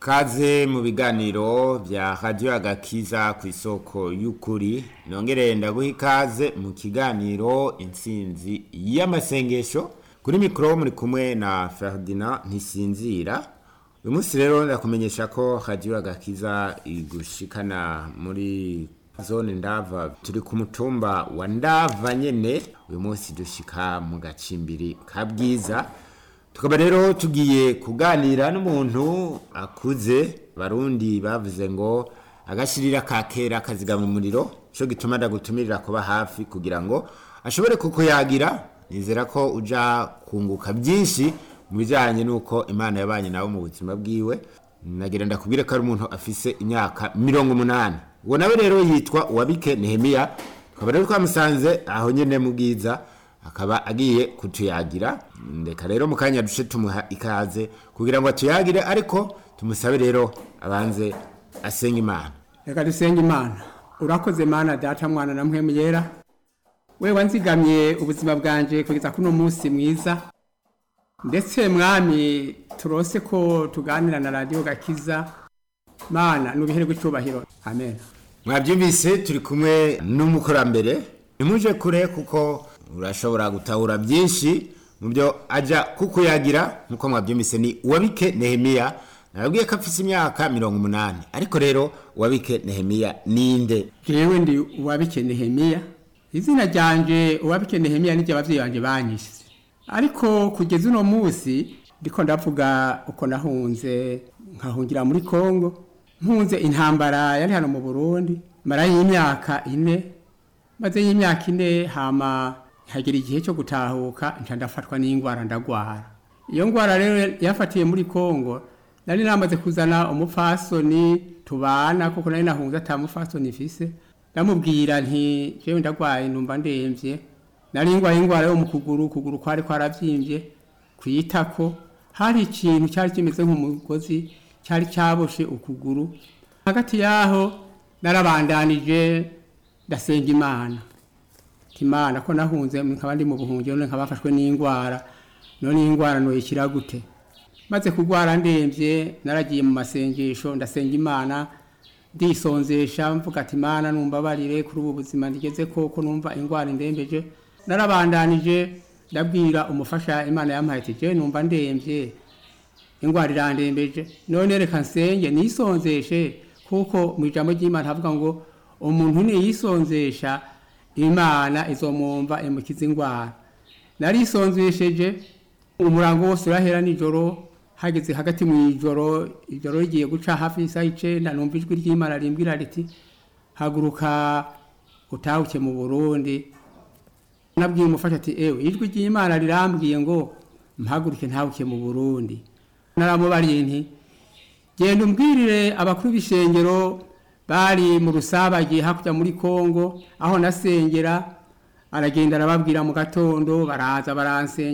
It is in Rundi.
Kaze mu biganiro vya Radio Agakiza ku isoko y'ukuri nongere ndaguha ikaze mu kiganiro intsinzi y'amasengesho kuri mikro muri kumwe na Ferdinand Ntisinzira uyu munsi rero ndakumenyesha ko Radio Agakiza igushikana muri zone ndava turi ku mutumba wa ndava nyene uyu munsi dushika mu gacimbiri ka bwiza tukaba rero tugiye kuganira n'umuntu akuze barundi bavuze ngo agashirira ka kera kazigama umuriro cyo gituma ndagutumirira kuba hafi kugira ngo ashobore kukuyagira nizera ko uja kunguka byinshi mu bijyanye n'uko imana yabanye nawe mu buzima bwiwe nagira ndakubwire ko ari umuntu afise imyaka mirongo umunani uwo nawe rero yitwa uwabike nehemiya tukaba rero twamusanze aho nyine mu bwiza akaba agiye kutuyagira ndeka rero mu kanya duce tumuha ikaze kugira ngo atuyagire ariko tumusabe rero abanze asenga imana reka dusenge imana urakoze mana data mwana na mpwemu yera we wanzigamye ubuzima bwanje kugeza kuno munsi mwiza ndetse mwami turose ko tuganira na radiyo gakiza mana nubiherwe icubahiro amen mwabyumvise turi kumwe n'umukurambere nimuje kure kuko urashobora gutahura byinshi mu byo ajya kukuyagira nk'uko mwabyumvise ni uwabike nehemiya nababwiye ko afite imyaka mirongo umunani ariko rero uwabike nehemiya ninde jewe ndi uwabike nehemiya izina ryanje uwabike nehemiya niryo abavyeyi banje banyise ariko kugeza uno munsi ndiko ndavuga uko nahunze nkahungira muri kongo mpunze intambara yari hano mu burundi mara y'imyaka ine maze y'imyaka ine hama hagera igihe cyo gutahuka nca ndafatwa n'ingwara ndagwara iyo ngwara rero yafatiye muri kongo nari namaze kuzana umupfasoni tubana kuko nari nahunze ata mupfasoni mfise ndamubwira nti jewe ndagwaye numva ndemvye nari ngwaye ingwara yo mu kuguru ukuguru kwari kwaravyimbye kwitako hari ikintu cyari kimeze nk'umugozi cyari cyaboshe ukuguru hagati yaho narabandanije ndasenga imana imana ko nahunze nkaba ndi mu buhungiro none nkaba bafashwe n'indwara none iyi ndwara noyikira gute maze kurwara ndemvye naragiye mu masengesho ndasenga imana ndisonzesha mvuga ati imana numbabarire kuri ubu buzima ndigeze koko numva indwara indembeje narabandanije ndabwira umufasha imana yampaye ati je numva ndemvye indwara irandembeje none reka nsenge nisonzeshe kuko mu ijambo ry'imana havuga ngo umuntu niyisonzesha imana izomwumva imukiza indwara narisonzesheje umurango wose urahera nijoro hageze hagati mu ijoro ijoro rigiye guca hafi y'isaha icenda numva ijwi ry'imana rimbwira riti haguruka utahuke mu burundi nabwiye umufasha ati ewe ijwi ry'imana rirambwiye ngo mpaguruke ntahuke mu burundi naramubariye nti genda umbwirire abakuru b'ishengero bari mu rusabage hakurya muri kongo aho nasengera aragenda arababwira mu gatondo baraza baransengera